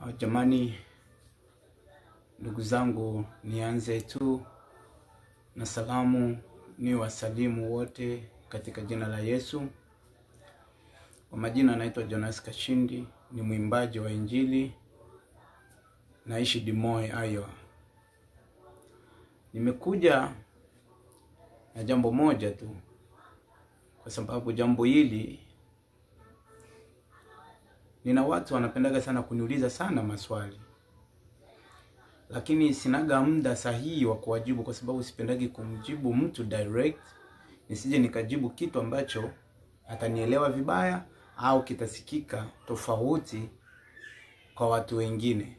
Ah, Jamani, ndugu zangu, nianze tu na salamu, ni wasalimu wote katika jina la Yesu. Kwa majina anaitwa Jonas Kashindi, ni mwimbaji wa Injili, naishi Des Moines, Iowa. Nimekuja na jambo moja tu, kwa sababu jambo hili nina watu wanapendaga sana kuniuliza sana maswali, lakini sinaga muda sahihi wa kuwajibu, kwa sababu sipendagi kumjibu mtu direct, nisije nikajibu kitu ambacho atanielewa vibaya au kitasikika tofauti kwa watu wengine.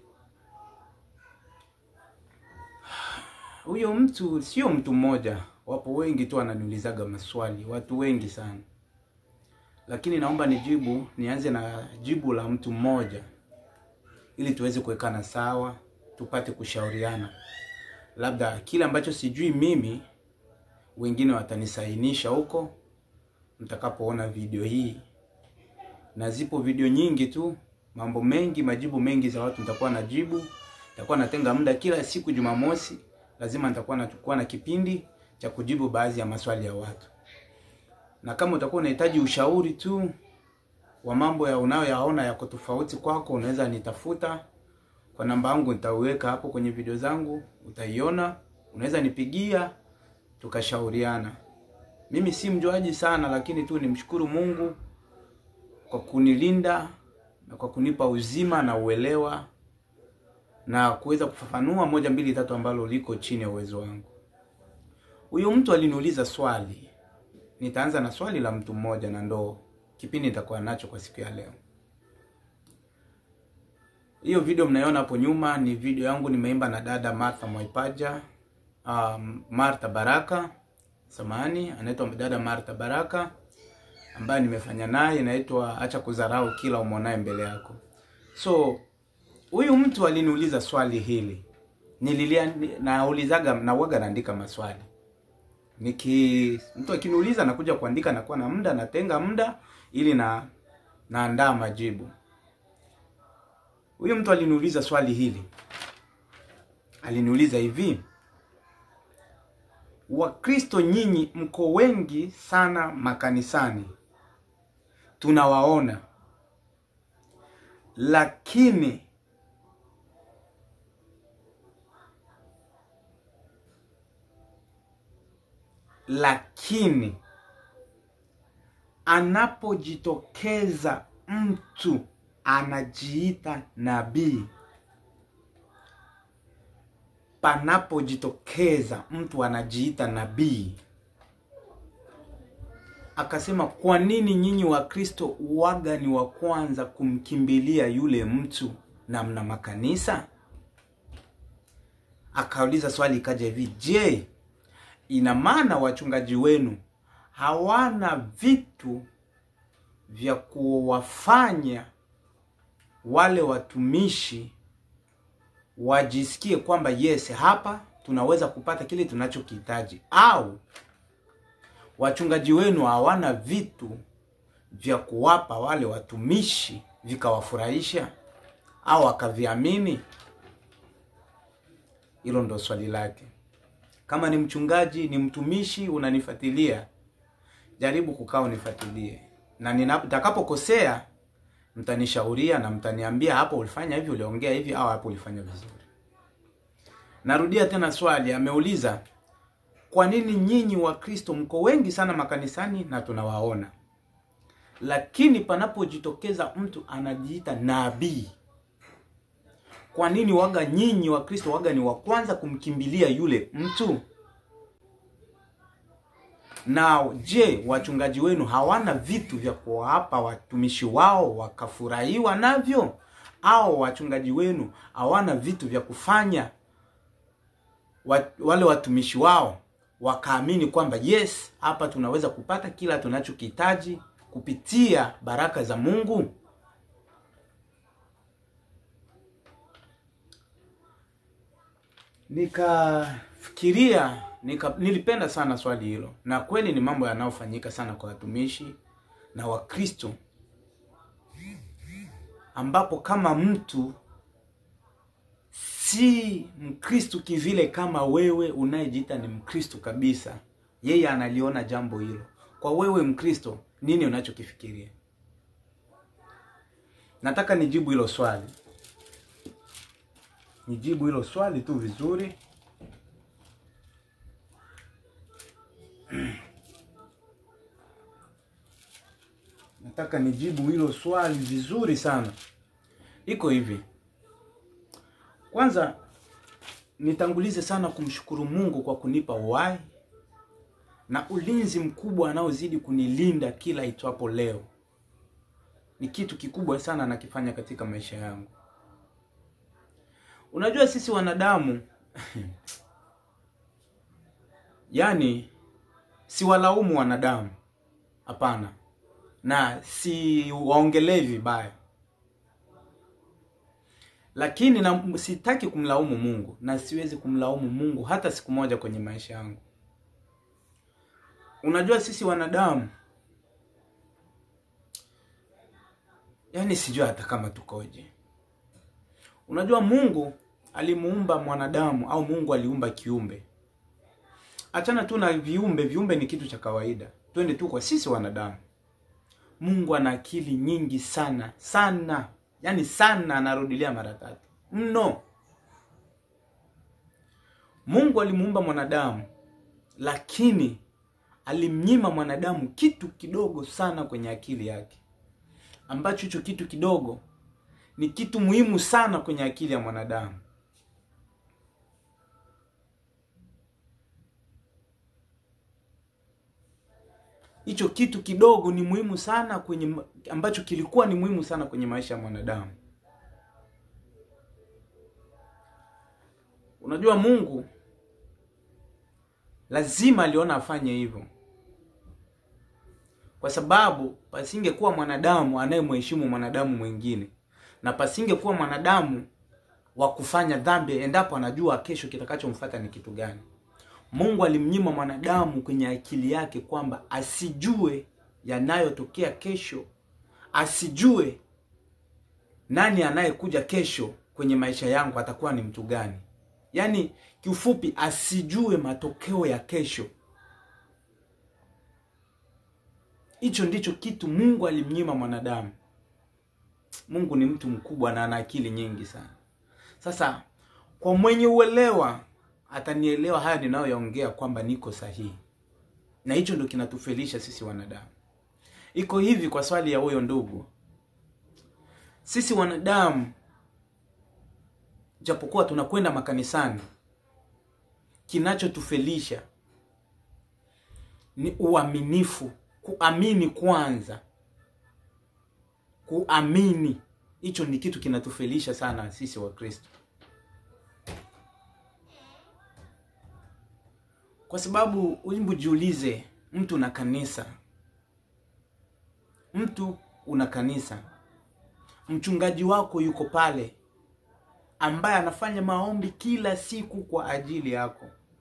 Huyo mtu sio mtu mmoja, wapo wengi tu wananiulizaga maswali, watu wengi sana lakini naomba nijibu, nianze na jibu la mtu mmoja ili tuweze kuwekana sawa, tupate kushauriana. Labda kile ambacho sijui mimi, wengine watanisainisha huko mtakapoona video hii, na zipo video nyingi tu, mambo mengi, majibu mengi za watu nitakuwa najibu. Nitakuwa natenga muda kila siku Jumamosi, lazima nitakuwa nachukua na kipindi cha kujibu baadhi ya maswali ya watu na kama utakuwa unahitaji ushauri tu wa mambo ya unayoyaona yako tofauti kwako, unaweza nitafuta kwa namba yangu, nitauweka hapo kwenye video zangu, utaiona. Unaweza nipigia tukashauriana. Mimi si mjuaji sana, lakini tu nimshukuru Mungu kwa kunilinda na kwa kunipa uzima na uelewa na kuweza kufafanua moja mbili tatu ambalo liko chini ya uwezo wangu. Huyu mtu aliniuliza swali Nitaanza na swali la mtu mmoja na ndo kipindi nitakuwa nacho kwa siku ya leo. Hiyo video mnaiona hapo nyuma ni video yangu nimeimba na dada Martha Mwaipaja, um, Martha Baraka, samahani, anaitwa dada Martha Baraka ambaye nimefanya naye, inaitwa acha kudharau kila umwonaye mbele yako. So huyu mtu aliniuliza swali hili, nililia naulizaga na uwaga naandika maswali niki mtu akiniuliza nakuja kuandika, nakuwa na muda, natenga muda ili na naandaa majibu. Huyu mtu aliniuliza swali hili, aliniuliza hivi, Wakristo nyinyi mko wengi sana makanisani, tunawaona, lakini lakini anapojitokeza mtu anajiita nabii, panapojitokeza mtu anajiita nabii, akasema kwa nini nyinyi Wakristo waga ni wa kwanza kumkimbilia yule mtu na mna makanisa? Akauliza swali ikaja hivi, je, ina maana wachungaji wenu hawana vitu vya kuwafanya wale watumishi wajisikie kwamba yes, hapa tunaweza kupata kile tunachokihitaji, au wachungaji wenu hawana vitu vya kuwapa wale watumishi vikawafurahisha au akaviamini? Hilo ndo swali lake. Kama ni mchungaji, ni mtumishi, unanifuatilia, jaribu kukaa unifuatilie, na nitakapokosea mtanishauria na mtaniambia hapo ulifanya hivi, uliongea hivi, au hapo ulifanya vizuri. Narudia tena swali, ameuliza kwa nini nyinyi Wakristo mko wengi sana makanisani na tunawaona, lakini panapojitokeza mtu anajiita nabii kwa nini waga nyinyi wa Kristo waga ni wa kwanza kumkimbilia yule mtu? Na je, wachungaji wenu hawana vitu vya kuwapa watumishi wao wakafurahiwa navyo? Au wachungaji wenu hawana vitu vya kufanya wale watumishi wao wakaamini kwamba yes, hapa tunaweza kupata kila tunachokihitaji kupitia baraka za Mungu? Nikafikiria nika, nilipenda sana swali hilo, na kweli ni mambo yanayofanyika sana kwa watumishi na Wakristo, ambapo kama mtu si Mkristo kivile kama wewe unayejiita ni Mkristo kabisa. Yeye analiona jambo hilo. Kwa wewe Mkristo, nini unachokifikiria? Nataka nijibu hilo swali, nijibu hilo swali tu vizuri. Nataka nijibu hilo swali vizuri sana. Iko hivi, kwanza nitangulize sana kumshukuru Mungu kwa kunipa uhai na ulinzi mkubwa anaozidi kunilinda kila itwapo leo. Ni kitu kikubwa sana anakifanya katika maisha yangu. Unajua sisi wanadamu yaani, siwalaumu wanadamu, hapana, na si waongelee vibaya, lakini na sitaki kumlaumu Mungu na siwezi kumlaumu Mungu hata siku moja kwenye maisha yangu. Unajua sisi wanadamu, yaani sijui hata kama tukoje. Unajua Mungu alimuumba mwanadamu au Mungu aliumba kiumbe. Achana tu na viumbe, viumbe ni kitu cha kawaida. Twende tu kwa sisi wanadamu. Mungu ana akili nyingi sana sana, yaani sana, anarudilia mara tatu mno. Mungu alimuumba mwanadamu, lakini alimnyima mwanadamu kitu kidogo sana kwenye akili yake, ambacho hicho kitu kidogo ni kitu muhimu sana kwenye akili ya mwanadamu. Hicho kitu kidogo ni muhimu sana kwenye, ambacho kilikuwa ni muhimu sana kwenye maisha ya mwanadamu. Unajua Mungu lazima aliona afanye hivyo, kwa sababu pasingekuwa mwanadamu anayemheshimu mwanadamu mwingine na pasingekuwa mwanadamu wa kufanya dhambi endapo anajua kesho kitakachomfuata ni kitu gani. Mungu alimnyima mwanadamu kwenye akili yake kwamba asijue yanayotokea kesho, asijue nani anayekuja kesho kwenye maisha yangu atakuwa ni mtu gani. Yaani kiufupi, asijue matokeo ya kesho. Hicho ndicho kitu Mungu alimnyima mwanadamu. Mungu ni mtu mkubwa na ana akili nyingi sana. Sasa kwa mwenye uelewa atanielewa haya ninayoyaongea kwamba niko sahihi, na hicho ndo kinatufelisha sisi wanadamu. Iko hivi, kwa swali ya huyo ndugu, sisi wanadamu japokuwa tunakwenda makanisani, kinachotufelisha ni uaminifu, kuamini kwanza kuamini hicho ni kitu kinatufelisha sana sisi Wakristo, kwa sababu hebu jiulize, mtu na kanisa, mtu una kanisa, mchungaji wako yuko pale, ambaye anafanya maombi kila siku kwa ajili yako,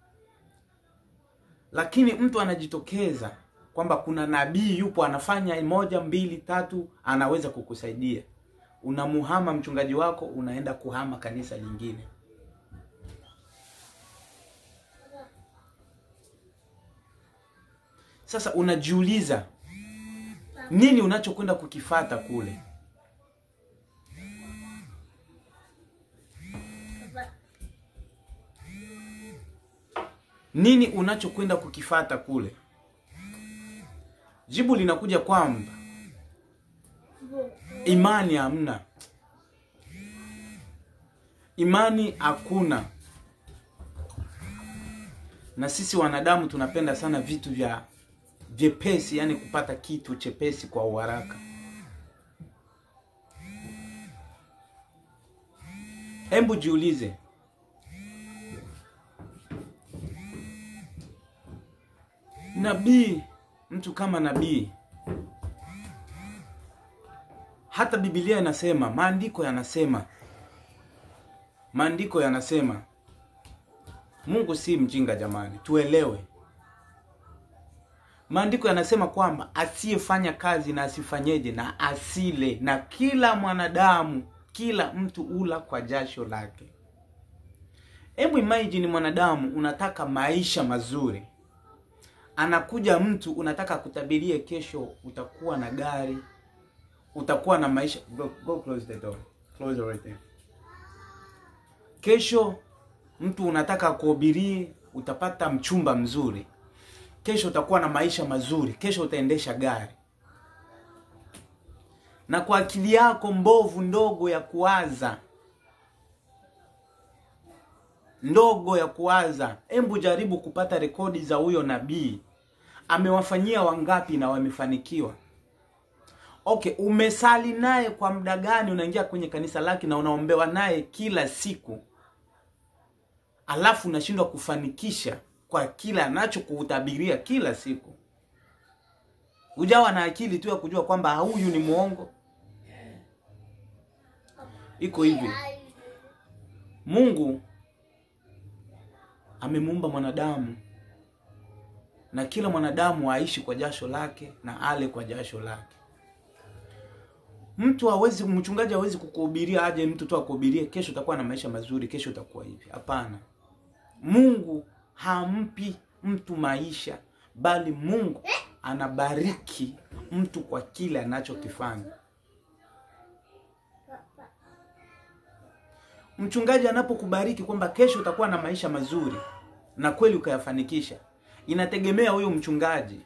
lakini mtu anajitokeza kwamba kuna nabii yupo anafanya moja mbili tatu, anaweza kukusaidia. Unamuhama mchungaji wako, unaenda kuhama kanisa lingine. Sasa unajiuliza nini unachokwenda kukifata kule? Nini unachokwenda kukifata kule? Jibu linakuja kwamba imani hamna, imani hakuna. Na sisi wanadamu tunapenda sana vitu vya vyepesi, yani kupata kitu chepesi kwa uharaka. Hebu jiulize, nabii mtu kama nabii, hata Biblia inasema, maandiko yanasema, maandiko yanasema, Mungu si mjinga jamani, tuelewe. Maandiko yanasema kwamba asiyefanya kazi na asifanyeje na asile, na kila mwanadamu, kila mtu ula kwa jasho lake. Hebu imagine mwanadamu unataka maisha mazuri, anakuja mtu unataka kutabirie kesho utakuwa na gari, utakuwa na maisha. Go, go close the door, close it right there. Kesho mtu unataka kuhubirie utapata mchumba mzuri, kesho utakuwa na maisha mazuri, kesho utaendesha gari, na kwa akili yako mbovu ndogo ya kuwaza ndogo ya kuwaza, hebu jaribu kupata rekodi za huyo nabii, amewafanyia wangapi na wamefanikiwa. Okay, umesali naye kwa muda gani? Unaingia kwenye kanisa lake na unaombewa naye kila siku, alafu unashindwa kufanikisha kwa kila anachokuhutabiria kila siku. Ujawa na akili tu ya kujua kwamba huyu ni mwongo. Iko hivi, Mungu amemuumba mwanadamu na kila mwanadamu aishi kwa jasho lake na ale kwa jasho lake. Mtu hawezi, mchungaji hawezi kukuhubiria aje mtu tu akuhubirie kesho utakuwa na maisha mazuri, kesho utakuwa hivi. Hapana, Mungu hampi mtu maisha, bali Mungu anabariki mtu kwa kile anachokifanya. Mchungaji anapokubariki kwamba kesho utakuwa na maisha mazuri na kweli ukayafanikisha, inategemea huyo mchungaji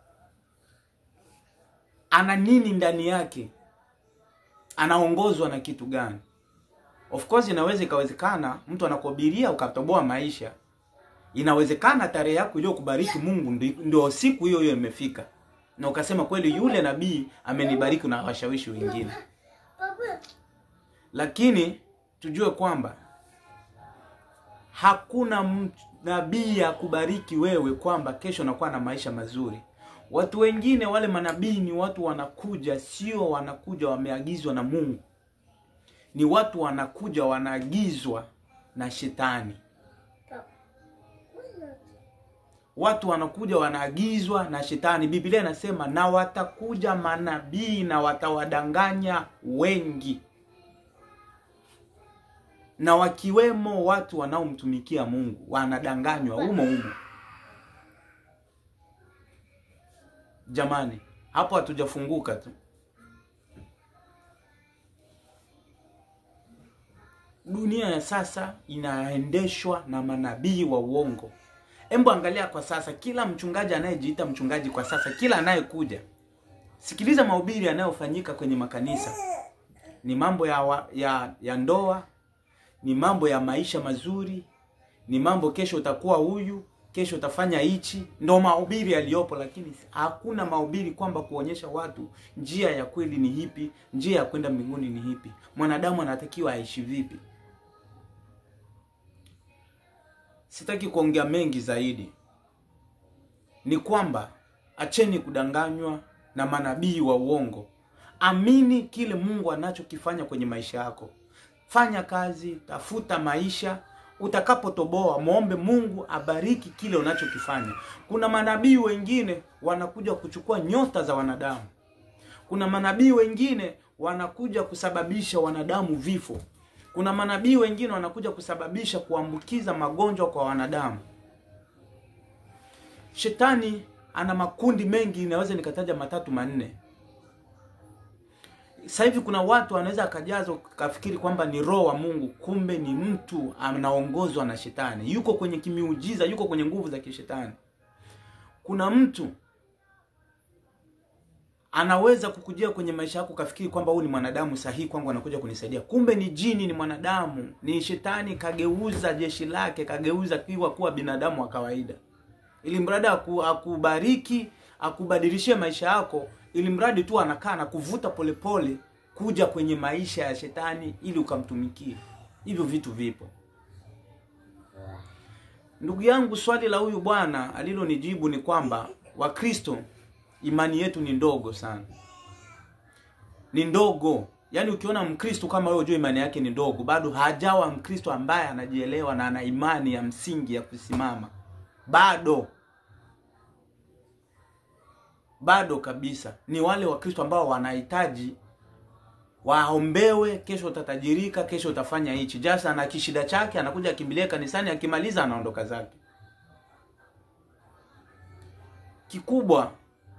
ana nini ndani yake, anaongozwa na kitu gani. Of course inaweza ikawezekana mtu anakuhubiria ukatoboa maisha, inawezekana tarehe yako iliyokubariki Mungu ndio siku hiyo hiyo imefika, na ukasema kweli, yule nabii amenibariki na washawishi wengine, lakini tujue kwamba hakuna nabii ya kubariki wewe kwamba kesho unakuwa na maisha mazuri. Watu wengine wale manabii ni watu wanakuja, sio wanakuja wameagizwa na Mungu, ni watu wanakuja wanaagizwa na shetani. Watu wanakuja wanaagizwa na shetani. Biblia inasema na watakuja manabii na watawadanganya wengi na wakiwemo watu wanaomtumikia Mungu wanadanganywa humo humo. Jamani, hapo hatujafunguka tu. Dunia ya sasa inaendeshwa na manabii wa uongo. Hebu angalia kwa sasa, kila mchungaji anayejiita mchungaji kwa sasa, kila anayekuja, sikiliza mahubiri yanayofanyika kwenye makanisa, ni mambo ya, wa, ya, ya ndoa ni mambo ya maisha mazuri, ni mambo kesho utakuwa huyu, kesho utafanya hichi, ndo mahubiri yaliyopo, lakini hakuna mahubiri kwamba kuonyesha watu njia ya kweli ni hipi, njia ya kwenda mbinguni ni hipi, mwanadamu anatakiwa aishi vipi. Sitaki kuongea mengi zaidi, ni kwamba acheni kudanganywa na manabii wa uongo. Amini kile Mungu anachokifanya kwenye maisha yako. Fanya kazi, tafuta maisha. Utakapotoboa, muombe Mungu abariki kile unachokifanya. Kuna manabii wengine wanakuja kuchukua nyota za wanadamu. Kuna manabii wengine wanakuja kusababisha wanadamu vifo. Kuna manabii wengine wanakuja kusababisha kuambukiza magonjwa kwa wanadamu. Shetani ana makundi mengi, naweza nikataja matatu manne. Sasa hivi kuna watu wanaweza akajazwa kafikiri kwamba ni roho wa Mungu, kumbe ni mtu anaongozwa na shetani, yuko kwenye kimiujiza, yuko kwenye nguvu za kishetani. Kuna mtu anaweza kukujia kwenye maisha yako kafikiri kwamba huyu ni mwanadamu sahihi, kwangu anakuja kunisaidia, kumbe ni jini, ni mwanadamu, ni shetani. Kageuza jeshi lake, kageuza kiwa kuwa binadamu wa kawaida, ili mradi aku, akubariki akubadilishie maisha yako ili mradi tu anakaa na kuvuta polepole kuja kwenye maisha ya shetani ili ukamtumikie. Hivyo vitu vipo, ndugu yangu. Swali la huyu bwana alilonijibu ni kwamba Wakristo imani yetu ni ndogo sana, ni ndogo. Yaani ukiona Mkristo kama wewe, ujue imani yake ni ndogo, bado hajawa Mkristo ambaye anajielewa na ana imani ya msingi ya kusimama, bado bado kabisa. Ni wale Wakristo ambao wanahitaji waombewe, kesho utatajirika, kesho utafanya hichi. Just ana kishida chake, anakuja akimbilia kanisani, akimaliza anaondoka zake. Kikubwa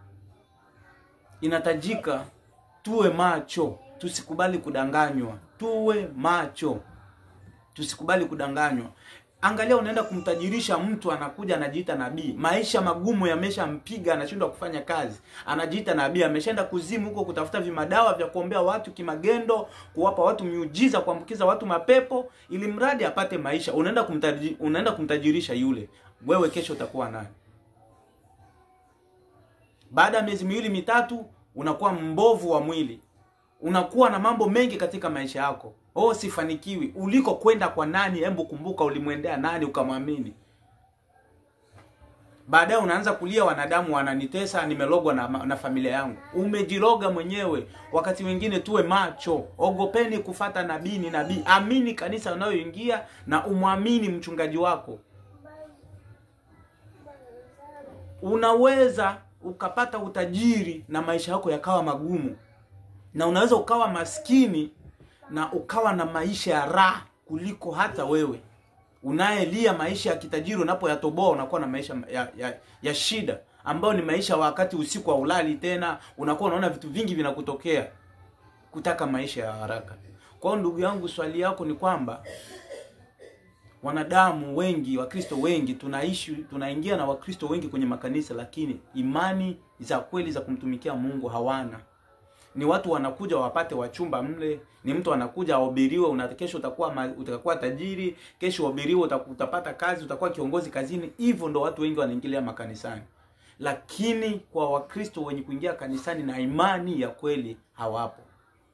inatajika tuwe macho, tusikubali kudanganywa, tuwe macho, tusikubali kudanganywa. Angalia, unaenda kumtajirisha mtu, anakuja anajiita nabii, maisha magumu yameshampiga, anashindwa kufanya kazi, anajiita nabii, ameshaenda kuzimu huko kutafuta vimadawa vya kuombea watu kimagendo, kuwapa watu miujiza, kuambukiza watu mapepo, ili mradi apate maisha. Unaenda kumtaji, unaenda kumtajirisha yule, wewe kesho utakuwa nani? Baada ya miezi miwili mitatu, unakuwa mbovu wa mwili, unakuwa na mambo mengi katika maisha yako. Oh, sifanikiwi. Uliko kwenda kwa nani? Hebu kumbuka, ulimwendea nani ukamwamini? Baadaye unaanza kulia, wanadamu wananitesa, nimelogwa na, na familia yangu. Umejiroga mwenyewe. Wakati wengine tuwe macho, ogopeni kufata nabii ni nabii. Amini kanisa unayoingia na umwamini mchungaji wako. Unaweza ukapata utajiri na maisha yako yakawa magumu, na unaweza ukawa maskini na ukawa na maisha ya raha kuliko hata wewe unayelia maisha ya kitajiri. Unapoyatoboa unakuwa na maisha ya, ya, ya shida ambayo ni maisha wakati usiku wa ulali tena, unakuwa unaona vitu vingi vinakutokea, kutaka maisha ya haraka. Kwa hiyo ndugu yangu, swali yako ni kwamba wanadamu wengi, Wakristo wengi tunaishi, tunaingia na Wakristo wengi kwenye makanisa, lakini imani za kweli za kumtumikia Mungu hawana ni watu wanakuja wapate wachumba mle, ni mtu anakuja ahubiriwe, una kesho utakuwa ma, utakuwa tajiri, kesho uhubiriwe, utapata kazi, utakuwa kiongozi kazini. Hivyo ndo watu wengi wanaingilia makanisani, lakini kwa Wakristo wenye kuingia kanisani na imani ya kweli hawapo.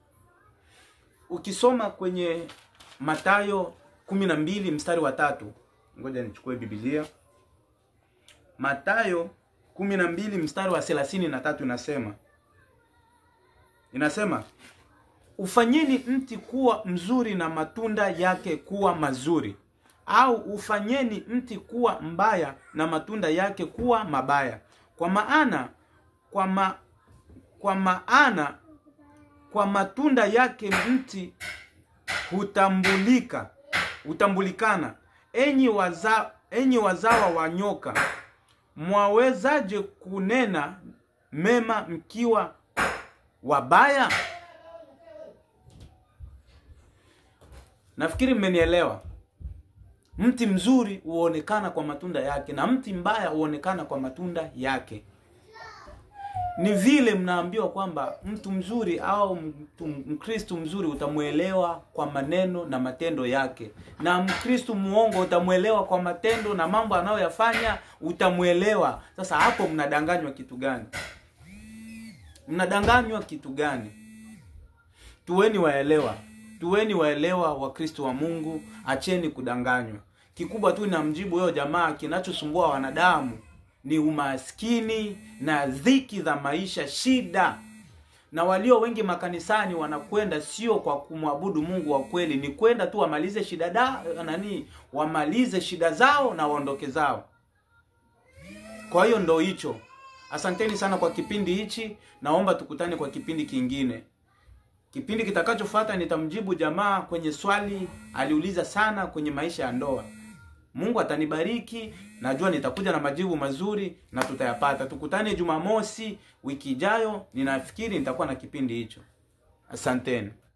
Ukisoma kwenye Mathayo kumi na mbili mstari wa tatu, ngoja nichukue Biblia. Mathayo kumi na mbili mstari wa thelathini na tatu inasema inasema ufanyeni mti kuwa mzuri na matunda yake kuwa mazuri, au ufanyeni mti kuwa mbaya na matunda yake kuwa mabaya. Kwa maana kwa ma, kwa maana kwa matunda yake mti hutambulika hutambulikana. Enyi waza, enyi wazawa wa nyoka, mwawezaje kunena mema mkiwa wabaya? Nafikiri mmenielewa. Mti mzuri huonekana kwa matunda yake na mti mbaya huonekana kwa matunda yake. Ni vile mnaambiwa kwamba mtu mzuri au mtu Mkristo mzuri utamwelewa kwa maneno na matendo yake, na Mkristo muongo utamwelewa kwa matendo na mambo anayoyafanya utamwelewa. Sasa hapo mnadanganywa kitu gani? Mnadanganywa kitu gani? Tuweni waelewa, tuweni waelewa, Wakristo wa Mungu, acheni kudanganywa. Kikubwa tu namjibu huyo jamaa, kinachosumbua wanadamu ni umaskini na dhiki za maisha, shida. Na walio wengi makanisani wanakwenda sio kwa kumwabudu Mungu wa kweli, ni kwenda tu wamalize shida da, nani, wamalize shida zao na waondoke zao. Kwa hiyo ndo hicho. Asanteni sana kwa kipindi hichi, naomba tukutane kwa kipindi kingine. Kipindi kitakachofuata nitamjibu jamaa kwenye swali aliuliza sana kwenye maisha ya ndoa. Mungu atanibariki, najua nitakuja na majibu mazuri na tutayapata. Tukutane Jumamosi wiki ijayo, ninafikiri nitakuwa na kipindi hicho. Asanteni.